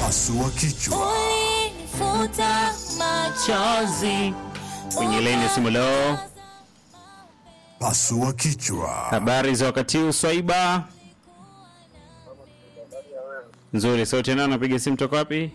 Pasua kichwa. Ulinifuta chozi kwenye laini ya simu leo. Pasua kichwa. Habari za wakati huu Swaiba? Nzuri, sauti nao napiga simu toka wapi?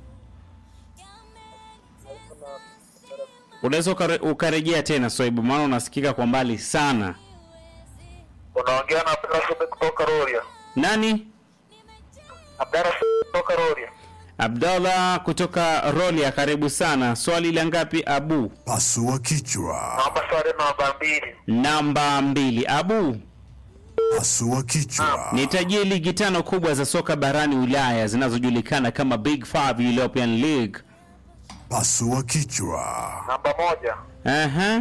Unaweza ukare, ukarejea tena Swaiba, maana unasikika kwa mbali sana. Unaongea na Abdalla Sube kutoka Rorya. Nani? Abdalla Sube kutoka Rorya. Abdallah kutoka Rolia, karibu sana. Swali la ngapi Abu? Pasua kichwa. Naomba swali namba mbili. Namba mbili. Abu, Pasua kichwa. nitajie ligi tano kubwa za soka barani Ulaya zinazojulikana kama Big Five European League. Pasua kichwa. Namba moja Aha.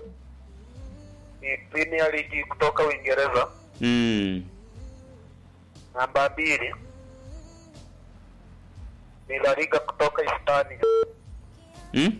ni Premier League kutoka Uingereza. Mm. Namba mbili ni La Liga kutoka Hispania. Mm?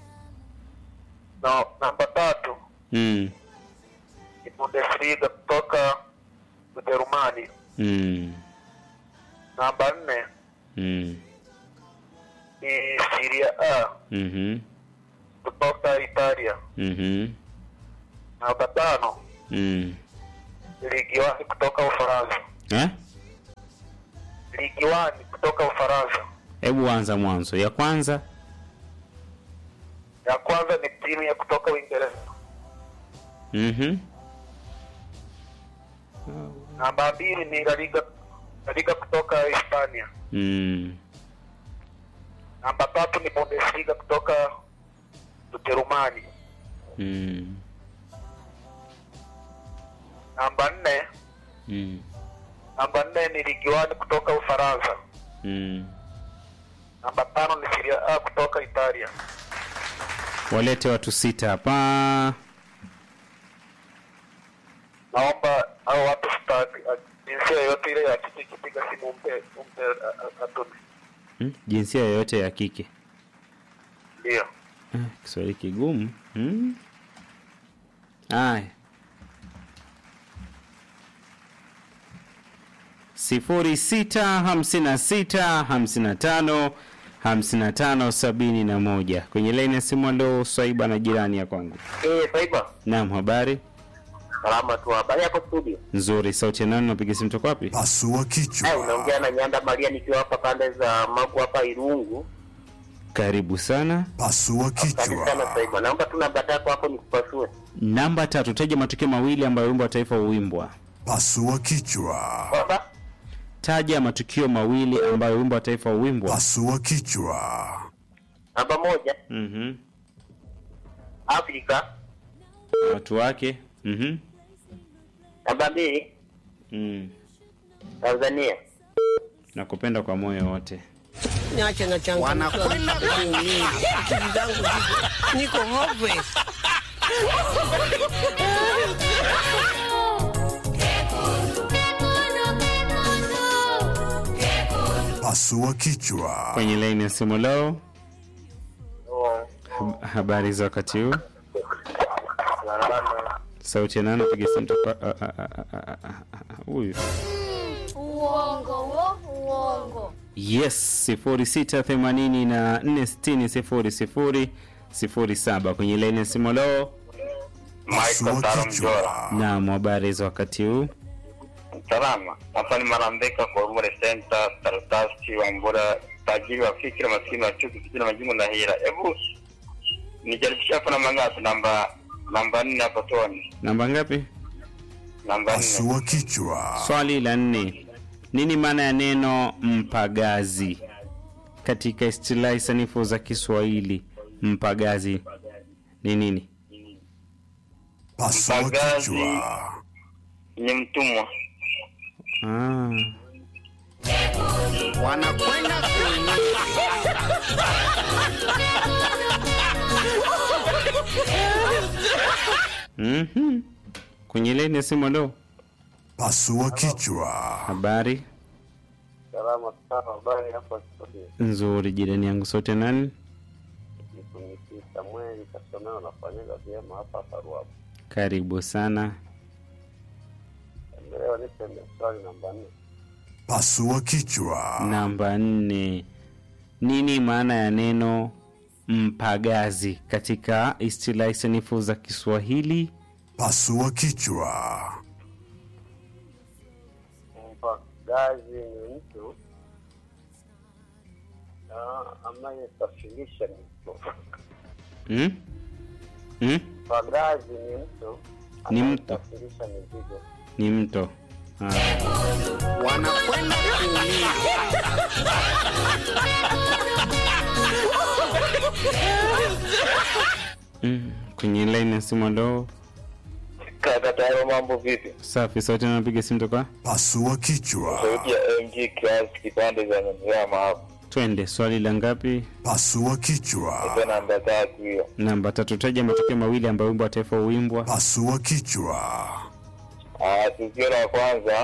Na namba tatu Mm. ni Bundesliga kutoka Ujerumani. Mm. Namba nne Mm. ni Serie A Mhm. kutoka Italia. Mhm. Namba tano Mm. ni Ligi Wani kutoka Ufaransa. Eh? Ligi Wani kutoka Ufaransa. Hebu anza mwanzo. Ya kwanza. Ya kwanza ni timu ya kutoka Uingereza. Mhm. Namba mbili ni La Liga, La Liga kutoka Hispania. Mm. Namba tatu ni Bundesliga kutoka Ujerumani. Mm. Namba nne Mm. namba nne ni Ligi Wani kutoka Ufaransa. Mm. Namba tano ni Serie A kutoka Italia. Walete watu sita hapa. Naomba hao watu sitaki jinsia yoyote ile ya kike ikipiga simu umpe umpe a- a- atume. Mm? Jinsia yoyote ya kike. Ndio. Ah, Kiswahili kigumu. Mm? Aya. sifuri sita hamsini na sita hamsini na tano hamsini na tano sabini na moja kwenye laini ya simu. Alo, Swaiba na jirani ya kwangu. Eh, Saiba. Naam, habari Salama tu. Habari yako studio? nzuri. Sauti ya nani? Napiga simu toka wapi? Pasua Eh, kichwa. unaongea na Nyanda Maria nikiwa hapa pande za Magu hapa Irungu. Karibu sana. Pasua Asante sana kichwa. Saiba. Naomba tu namba yako hapo nikupasue. Namba tatu, taja matukio mawili ambayo wimbo wa taifa huimbwa. Pasua kichwa. Kwamba Taja matukio mawili ambayo wimbo wa taifa huimbwa. Pasua kichwa. namba moja Mhm. Afrika, Watu wake. Mhm. namba mbili Mm. Tanzania. Nakupenda kwa moyo wote. niache na changamoto wanakwenda kuumia akili zangu ziko niko hopeless Pasua kichwa. Kwenye laini ya simu leo, hab- habari za wakati huu? Sauti ya nani? Piga simu toka a- a- a- a- a- a- a- huyu. Uongo wo, uongo. Yes, sifuri sita themanini na nne sitini sifuri sifuri sifuri saba kwenye laini ya simu leo. Pasua kichwa. Naam, habari za wakati huu? Salama. Hapa ni Marambeka kwa Rumore Center, Tartasti wa Mbura, tajiri wa fikira, maskini wa chuki, kijana majungu na hila. Hebu nijaribisha hapa namba ngapi? Namba namba nne hapo toni. Namba ngapi? Namba nne. Pasua kichwa. Swali la nne, nini maana ya neno mpagazi katika istilahi sanifu za Kiswahili? Mpagazi ni nini? Pasua Mpagazi. kichwa. Ni mtumwa. Ah. wanakwenda kuumia Mhm. Kwenye laini ya simu leo, Pasua kichwa. habari Salama sana. Habari hapa studio. nzuri. Jirani yangu sote nani? Mtumishi Samuel Kasomeo nafanyaga vyema hapa hapa Ruapo. Karibu sana. Leo nipe swali namba nne. Pasua kichwa. Namba nne, nini maana ya neno mpagazi katika istilahi sanifu za Kiswahili? Pasua kichwa. Mpagazi ni mtu ah, anayesafirisha mizigo. Mm? Mm? Mpagazi ni mtu Ni mtu. anayesafirisha mizigo. Ni mto. Ah. wanakwenda kuumia. Mm. Kwenye line ya simu ndo Kaka Taro, mambo vipi? safi. Sauti anapiga simu toka, Pasua kichwa. Sauti ya MG Class kipande za Nyamiama hapo. twende. Swali la ngapi? Pasua kichwa. Ipo namba tatu hiyo. Namba tatu. Taja matukio mawili ambayo wimbo wa taifa huimbwa. Pasua kichwa. Ah, tukio la kwanza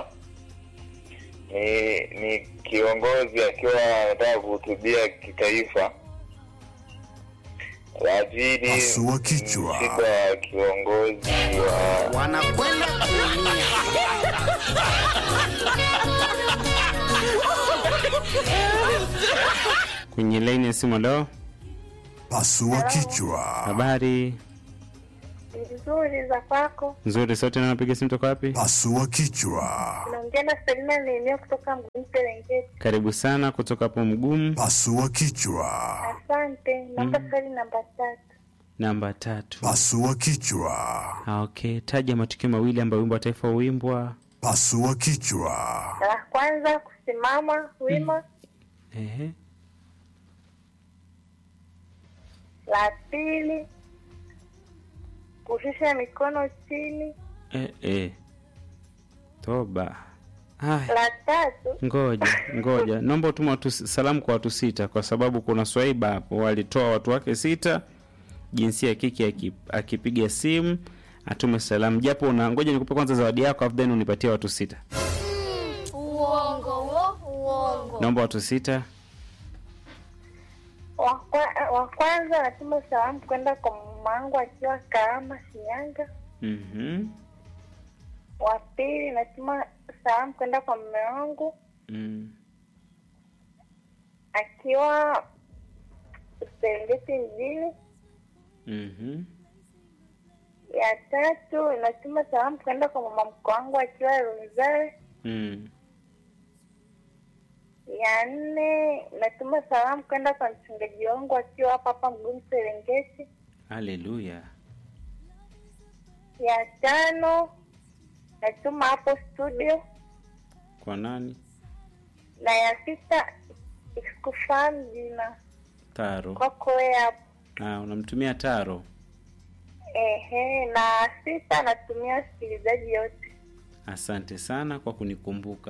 ni ni kiongozi akiwa anataka kuhutubia kitaifa. La pili Pasua kichwa. msiba wa kiongozi wa wanakwenda kuumia. Kwenye line ya simu ndo Pasua kichwa. habari Nzuri za kwako. nzuri. Sauti anapiga simu toka wapi? Pasua kichwa. Naongea na Selina Neneo kutoka Mgumu Serengeti. Karibu sana kutoka hapo Mgumu. Pasua kichwa. Asante. Naomba swali namba tatu. Namba tatu. Pasua kichwa. Ah, okay. Taja matukio mawili ambayo wimbo wa taifa huimbwa. Pasua kichwa. La kwanza kusimama wima, Ehe. la pili kushusha mikono chini, Eh, eh. Toba. Haya. la tatu Ngoja, ngoja. Naomba utuma watu salamu kwa watu sita kwa sababu kuna swaiba hapo walitoa watu wake sita jinsia ya kike aki- akipiga simu atume salamu japo una ngoja nikupe kwanza zawadi yako afu then unipatie watu sita. uongo wo uongo. Naomba watu sita. Wa kwa- wa kwanza natuma salamu kwenda kwa mama wangu akiwa Kahama, Shinyanga. Mhm. Wa pili natuma salamu kwenda kwa mume wangu Mm. akiwa Serengeti mjini. Mhm. Ya tatu natuma salamu kwenda kwa mama mkwe wangu akiwa Runzare. Mm. Ya nne natuma salamu kwenda kwa mchungaji wangu akiwa hapa hapa Mgumu Serengeti. Haleluya. Ya tano natuma hapo studio, Kwa nani? na ya sita sikufahamu jina Taro. kwako wewe hapo. Ah, unamtumia Taro. Ehe, na sita natumia wasikilizaji yote. Asante sana kwa kunikumbuka.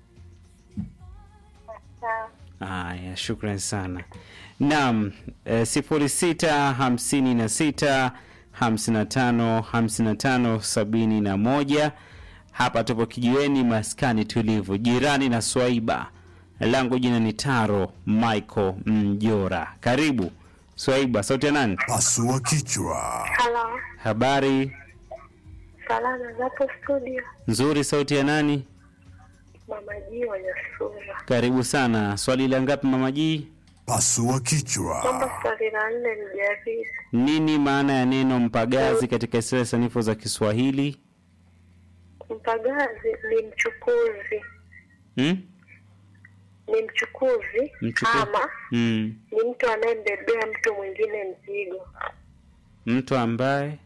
Sawa. Haya, shukran sana. Naam, e, sifuri sita hamsini na sita hamsini na tano hamsini na tano sabini na moja. Hapa tupo kijiweni, maskani tulivu, jirani na Swaiba. Langu jina ni Taro Michael Mjora. Karibu Swaiba, sauti ya nani? Pasua kichwa. Halo, Habari salama zapo studio. nzuri, sauti ya nani? Mama Ji Wanyasura. Karibu sana. Swali la ngapi mama G? Pasua kichwa. Naomba swali la nne nijaribu. Nini maana ya neno mpagazi katika istilahi sanifu za Kiswahili? Mpagazi ni mchukuzi, Hmm? ni mchukuzi Mchuku- ama Mm. ni mtu anayembebea mtu mwingine mzigo. Mtu ambaye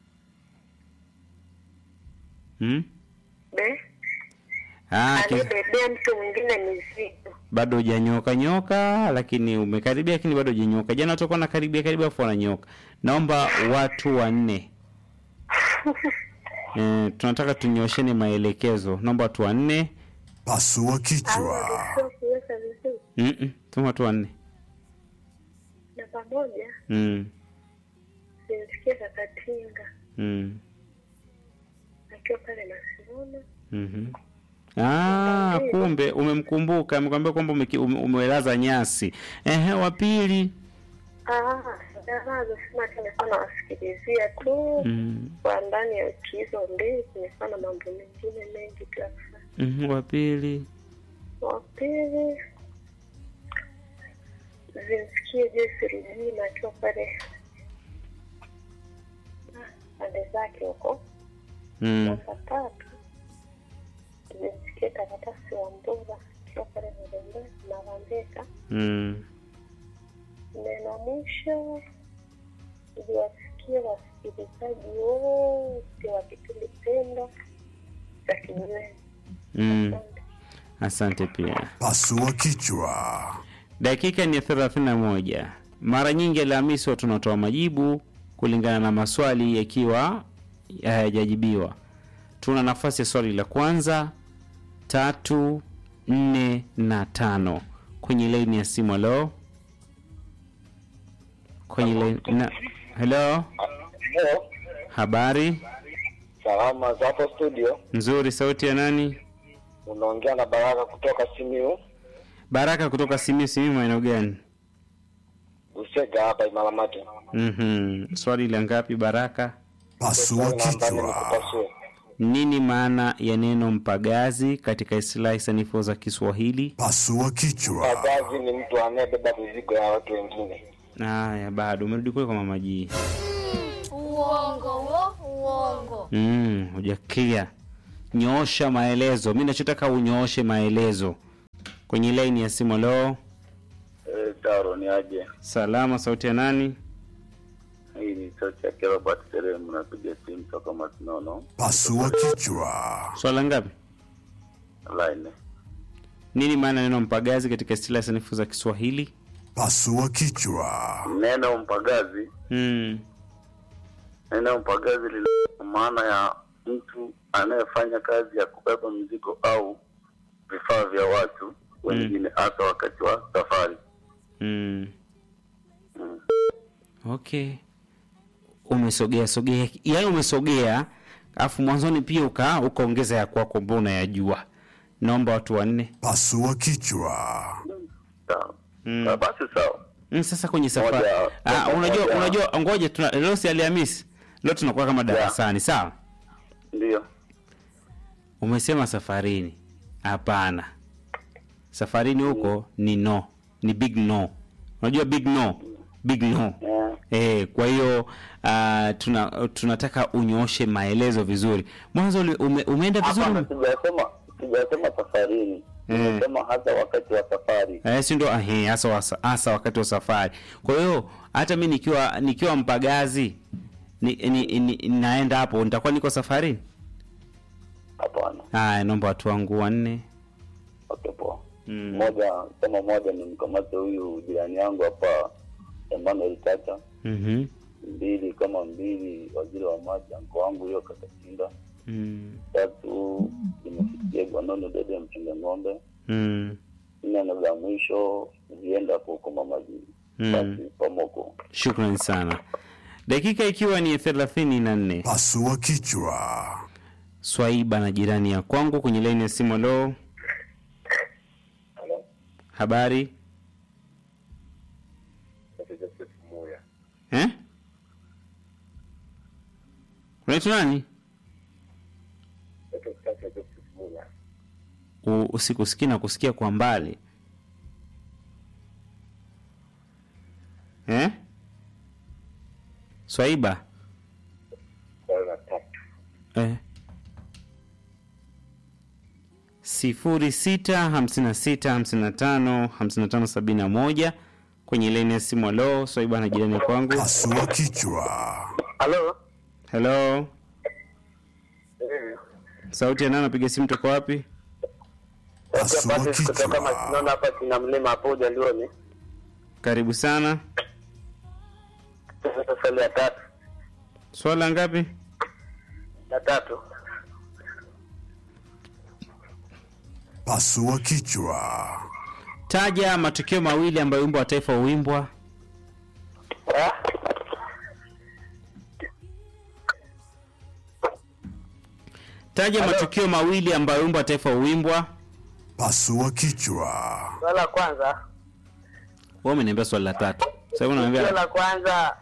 hmm? Be, Ah, ki- anayebebea mtu mwingine mizigo. bado hujanyoka nyoka, lakini umekaribia, lakini bado hujanyoka. Jana utakuwa na karibia karibia, afu wananyoka. Naomba watu wanne eh, tunataka tunyosheni maelekezo. Naomba watu wanne. Pasua Au kichwa. sio kuweka vizuri Mm-mm, tuma watu wanne. na pamoja Mm. simsikie Kakatinga Mm. akiwa pale Masimuna. Mhm. Ah, kumbe umemkumbuka, amekwambia kwamba umeki- ume- umelaza nyasi. Ehe, wa pili. Ah, sijalaza sema tumekuwa nawasikilizia tu Mm. kwa ndani ya wiki hizo mbili, kumekuwa na mambo mengine mengi tu ya kufanya. Mhm, wa pili. Wa pili zimsikie Joyce Rujina akiwa pale ah, pande zake huko. Mm. Namba tatu zimsikie karatasi wa Mbura akiwa pale Mirembe na Vambeka. Mm. Neno mwisho iliwasikia wasikilizaji wote wa kipindi pendo cha kijiweni. Mm. Asante. Asante pia. Pasua kichwa. Dakika ni thelathini na moja. Mara nyingi Alhamisi huwa tunatoa majibu kulingana na maswali yakiwa hayajajibiwa. Tuna nafasi ya swali la kwanza, tatu, nne na tano kwenye laini ya simu. Halo, kwenye laini na helo, Hello. habari Salama za hapo studio, nzuri. Sauti ya nani? unaongea na Baraka kutoka Simiu Baraka kutoka Simiyu. Simiyu maeneo gani? Usega hapa Imaramati. Mhm. Swali la ngapi Baraka? Pasua Namba nne kichwa. nikupasue. Nini maana ya neno mpagazi katika istilahi sanifu za Kiswahili? Pasua kichwa. Pagazi ni mtu anayebeba mizigo ya watu wengine. Haya, bado umerudi kule kwa mama G. Uongo wo, uongo. Mm, hujakia. Nyoosha maelezo. Mimi nachotaka unyooshe maelezo. Kwenye laini ya simu leo. Eh, Taro ni aje? Salama, sauti ya nani? Hii ni sauti ya Robert Seremu, napiga simu toka Masinono Pasua kichwa. Swala ngapi? line. Nini maana ya neno mpagazi katika istilahi sanifu za Kiswahili? Pasua kichwa. Neno mpagazi, Mm. neno mpagazi lina maana ya mtu anayefanya kazi ya kubeba mizigo au vifaa vya watu wengine, hasa wakati wa safari. Mm. Mm. Okay. Umesogea sogea, yaani umesogea, alafu mwanzoni pia uka ukaongeza ya kwako ambao unayajua. Naomba watu wanne. Pasua kichwa. Sawa. Mm. Ah, Basi sawa. Mm, sasa kwenye safari. Moja- Ah, moja- unajua moja. unajua ngoja tuna leo si Alhamisi. Leo tunakuwa kama darasani, sawa? Ndio. Umesema safarini. Hapana. Safarini huko ni no. Ni big no. Unajua big no? Big no. Eh, Eh, kwa hiyo uh, tuna, tunataka unyooshe maelezo vizuri. Mwanzo uli- ume, umeenda vizuri. Hapana, sijasema sijasema safarini. Eh. Nimesema hasa wakati wa safari. Eh, si ndo ahe, hasa wasa- hasa wakati wa safari. Kwa hiyo hata mi nikiwa nikiwa mpagazi ni, ni, ni, naenda hapo nitakuwa niko safarini. Hapana. Haya, naomba watu wangu wanne. Okay, poa. Mm. Moja kama moja ni mkamate huyu jirani yangu hapa Emmanuel Chacha. Mhm. Mbili kama mbili waziri wa maji anko wangu hiyo Kakatinda. Mm. Tatu nimefikia Gwanono Dede mchunga ng'ombe. Mm. Nne na la mwisho zienda kukoma maji. Mm. Basi pamoko. Shukrani sana. Dakika ikiwa ni thelathini na nne. Pasua kichwa. Swaiba na jirani ya kwangu kwenye laini ya simu. Lo, habari eh? Unaitwa nani? U- Usikusikia na kusikia kwa mbali eh? Swaiba eh. sifuri sita hamsini na sita hamsini na tano hamsini na tano sabini na moja kwenye laini ya simu. Halo, Swaiba na jirani kwangu. Pasua kichwa. Halo. Helo, sauti ya nani? Napiga simu toka wapi? Pasua Patrick kutoka kichwa. Masinono hapa kina mlima hapo Ujalioni. Karibu sana. Sasa swali ya tatu. Swala ngapi? Ya tatu. Pasua kichwa. Taja matukio mawili ambayo wimbo wa taifa huimbwa. Ah, Taja matukio mawili ambayo wimbo wa taifa huimbwa. Pasua kichwa. swali la kwanza. Wewe umeniambia swali la tatu. Sasa Swali unaniambia la kwanza.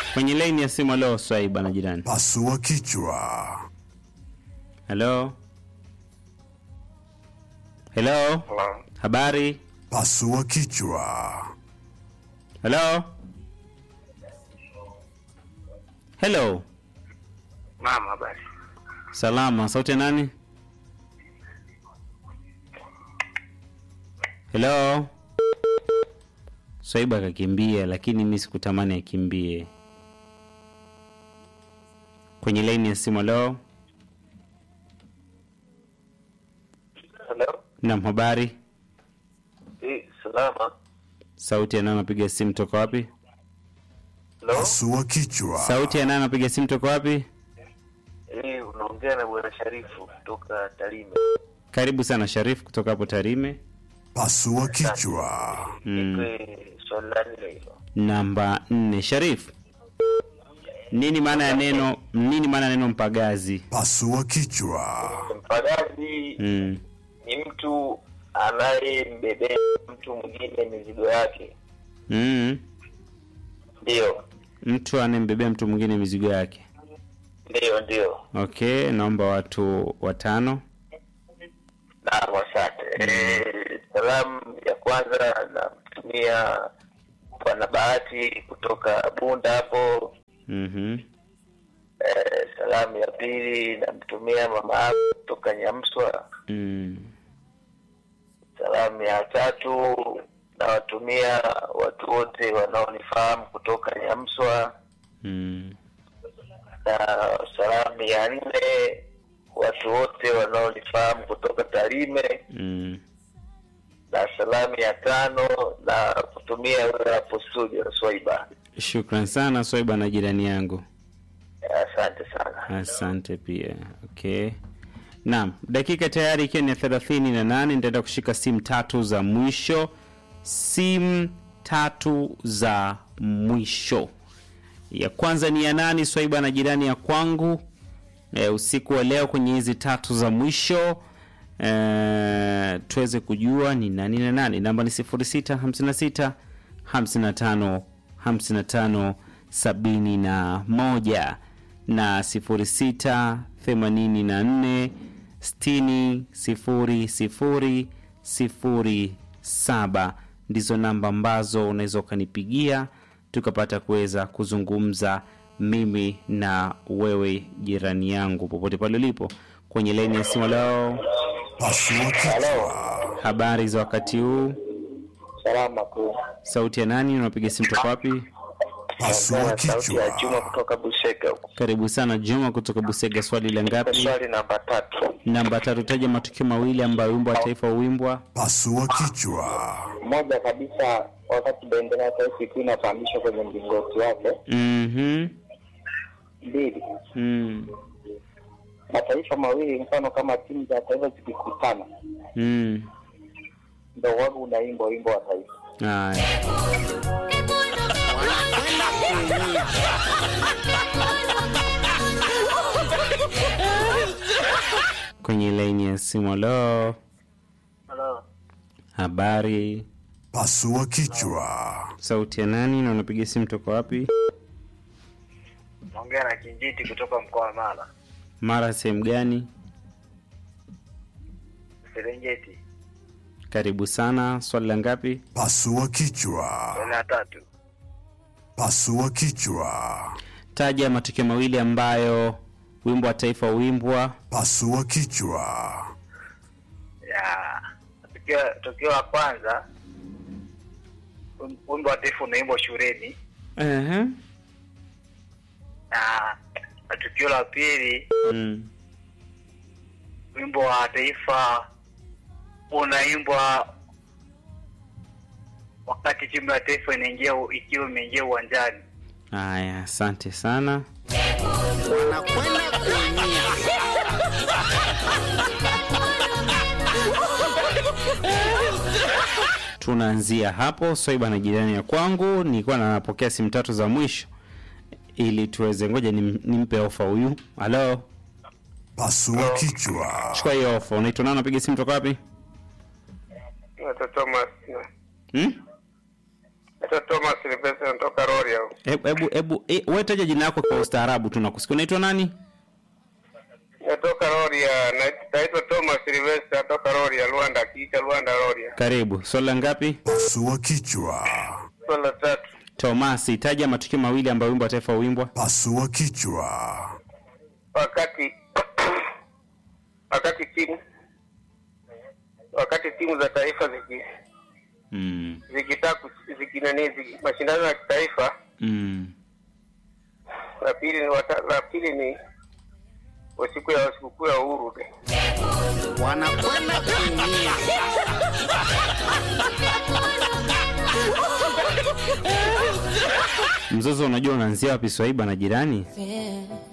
kwenye laini ya simu. Halo Swaiba na jirani. Pasua kichwa. Halo, helo, habari? Pasua kichwa. Helo, helo, Naam, habari. salama. Sauti ya nani? Helo, Swaiba akakimbia, lakini mi sikutamani akimbie. Kwenye laini ya simu. Halo, Hello. nam, habari? Eh, salama. Sauti ya nani anapiga simu toka wapi? Hello. Pasua kichwa. Sauti ya nani anapiga simu toka wapi? Eh, unaongea na bwana Sharifu kutoka Tarime. Karibu sana Sharif kutoka hapo Tarime. Pasua kichwa. Mm. Nipe swali la nne hilo. Namba nne, Sharif, nini maana ya neno nini maana ya neno mpagazi? Pasua kichwa. Mpagazi Mm. ni mtu anayembebea mtu mwingine mizigo yake. Mm. Ndio, Mtu anayembebea mtu mwingine mizigo yake. ndio, ndio. Okay, naomba watu watano. Naam, asante. Eh, salamu ya kwanza namtumia Bwana Bahati kutoka Bunda hapo. Mhm. Eh, salamu ya pili namtumia mama yangu kutoka Nyamswa. Mm. Salamu ya tatu nawatumia watu wote wanaonifahamu kutoka Nyamswa, Mm. na salamu ya nne watu wote wanaonifahamu kutoka Tarime, Mm. na salamu ya tano na kutumia wewe hapo studio Swaiba. Shukran sana Swaiba na jirani yangu. Asante sana. Asante pia. Okay. Naam, dakika tayari ikiwa ni thelathini na nane nitaenda kushika simu tatu za mwisho. Simu tatu za mwisho. Ya kwanza ni ya nani? Swaiba na jirani ya kwangu. E, usiku wa leo kwenye hizi tatu za mwisho e, tuweze kujua ni nani na nani. Namba ni 0656 55 55 71 na 06 84 60 00 07 ndizo namba ambazo unaweza ukanipigia tukapata kuweza kuzungumza mimi na wewe jirani yangu popote pale ulipo kwenye laini ya simu leo Pasua kichwa. habari za wakati huu Salama tu. sauti ya nani unapiga simu toka wapi Pasua Sauti ya kichwa. Juma kutoka Busega huko. karibu sana juma kutoka busega swali la ngapi Swali namba tatu. namba tatu taja matukio mawili ambayo wimbo wa taifa huimbwa Pasua kichwa. moja kabisa wakati bendera ya taifa ikiwa inapandishwa kwenye mlingoti wake mhm mbili mm. mataifa mawili mfano kama timu za taifa zikikutana mm. ndo waga unaimba wimbo wa taifa haya kwenye laini ya simu lo Hello. habari Pasua kichwa. sauti ya nani na unapiga simu toka wapi Naongea na Kinjiti kutoka mkoa wa Mara. mara sehemu gani Serengeti. karibu sana swali la ngapi Pasua kichwa. Swali la tatu. Pasua kichwa. taja matukio mawili ambayo wimbo wa taifa huimbwa Pasua kichwa. ya tukio tukio la kwanza wim- wimbo wa taifa unaimbwa shuleni uh-huh. na na tukio la pili mm. wimbo wa taifa unaimbwa wakati timu ya taifa inaingia u- ikiwa imeingia uwanjani haya asante sana wanakwenda kuumia. tunaanzia hapo swaiba na jirani ya kwangu nilikuwa napokea simu tatu za mwisho ili tuweze ngoja nim, nimpe ofa huyu halo Pasua kichwa. chukua hiyo ofa unaitwa nani napiga simu toka wapi Thomas hmm? Naitwa Thomas Silvestre natoka Rorya. Hebu hebu hebu e, wewe taja jina lako kwa ustaarabu tu nakusikia. Unaitwa nani? Natoka Rorya. Nait- Naitwa Thomas Silvestre natoka Rorya, Rwanda, kiita Rwanda Rorya. Karibu. Swali la ngapi? Pasua kichwa. Swali la tatu. Tomasi, taja matukio mawili ambayo wimbo wa taifa huimbwa. Pasua kichwa. Wakati wakati timu wakati timu za taifa ziki Mm. zikitaka kus- zikinani ziki, mashindano ya kitaifa Mm. la pili ni wata, la pili ni wa siku ya sikukuu ya uhuru wanakwenda kuumia. Mzozo unajua unaanzia wapi Swaiba na jirani?